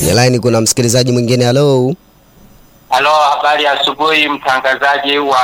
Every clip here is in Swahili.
Kwenye line kuna msikilizaji mwingine. Halo, Halo, habari ya asubuhi, mtangazaji wa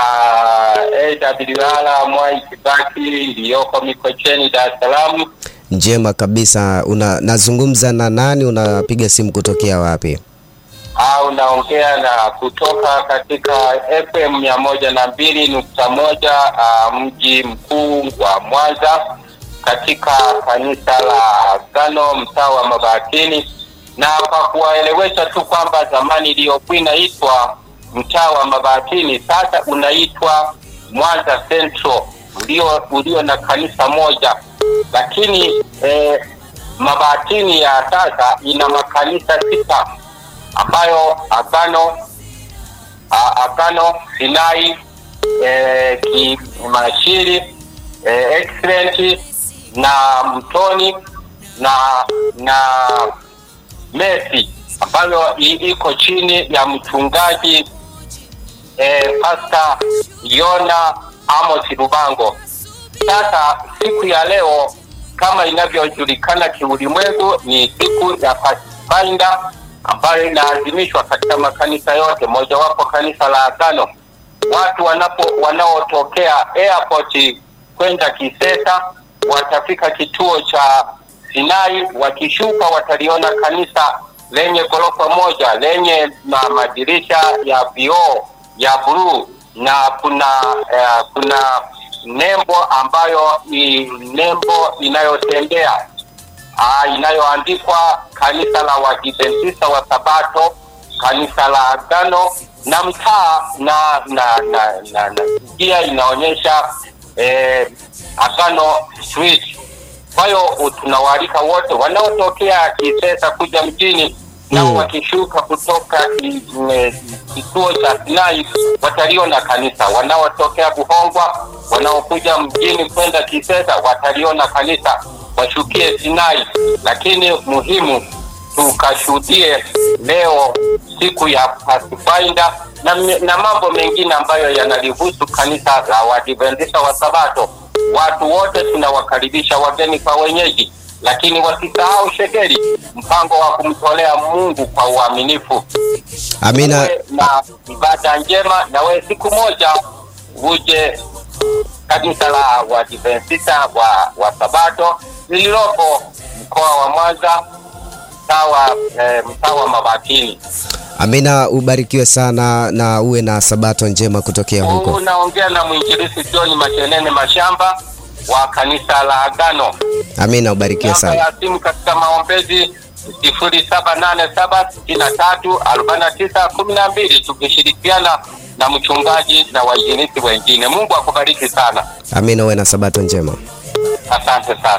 AWR Mwai Kibaki iliyoko Mikocheni, Dar es Salaam. njema kabisa. Una nazungumza na nani? Unapiga simu kutokea wapi? au unaongea na kutoka katika FM mia moja na mbili nukta moja uh, mji mkuu wa Mwanza katika kanisa la Agano mtaa wa Mabatini, na kwa kuwaelewesha tu kwamba zamani iliyokuwa inaitwa mtaa wa Mabatini sasa unaitwa Mwanza Central ulio ulio na kanisa moja, lakini eh, Mabatini ya sasa ina makanisa sita ambayo Agano a- Agano Sinai eh, Kimashiri eh, Excellent na Mtoni na na Messi ambayo i- iko chini ya mchungaji eh, Pastor Yona Amos Rubango. Sasa siku ya leo kama inavyojulikana kiulimwengu ni siku ya Pathfinder ambayo inaadhimishwa katika makanisa yote, mojawapo kanisa la Agano. Watu wanapo wanaotokea airport kwenda Kisesa watafika kituo cha Sinai, wakishuka wataliona kanisa lenye ghorofa moja lenye ma madirisha ya vioo ya bluu na kuna eh, kuna nembo ambayo ni nembo inayotembea ah, inayoandikwa kanisa la Waadventista wa Sabato, kanisa la Agano na mtaa na na na, na, na pia inaonyesha eh, Agano Street. Kwa hiyo tunawaalika wote wanaotokea Kisesa kuja mjini nao Mm. wakishuka kutoka ki- eh, kituo cha Sinai wataliona kanisa. Wanaotokea Buhongwa wanaokuja mjini kwenda Kisesa wataliona kanisa, washukie Sinai. Lakini muhimu tukashuhudie leo siku ya Pathfinder na, na mambo mengine ambayo yanalihusu kanisa la Waadventista wa Sabato. Watu wote tunawakaribisha wageni kwa wenyeji, lakini wasisahau shekeli, mpango wa kumtolea Mungu kwa uaminifu. Amina. Uwe na ibada njema, na wewe siku moja uje kanisa la Waadventista wa, wa Sabato lililopo mkoa wa Mwanza mtaa wa eh, mtaa wa Mabatini. Amina, ubarikiwe sana na uwe na sabato njema kutokea huko. Unaongea na mwinjilisi John Mashenene Mashamba wa kanisa la Agano. Amina, ubarikiwe Namba sana. ya simu katika maombezi sifuri saba nane saba sitini na tatu arobaini na tisa kumi na mbili tukishirikiana na mchungaji na wainjilisi wengine. Mungu akubariki sana, Amina, uwe na sabato njema. asante sana.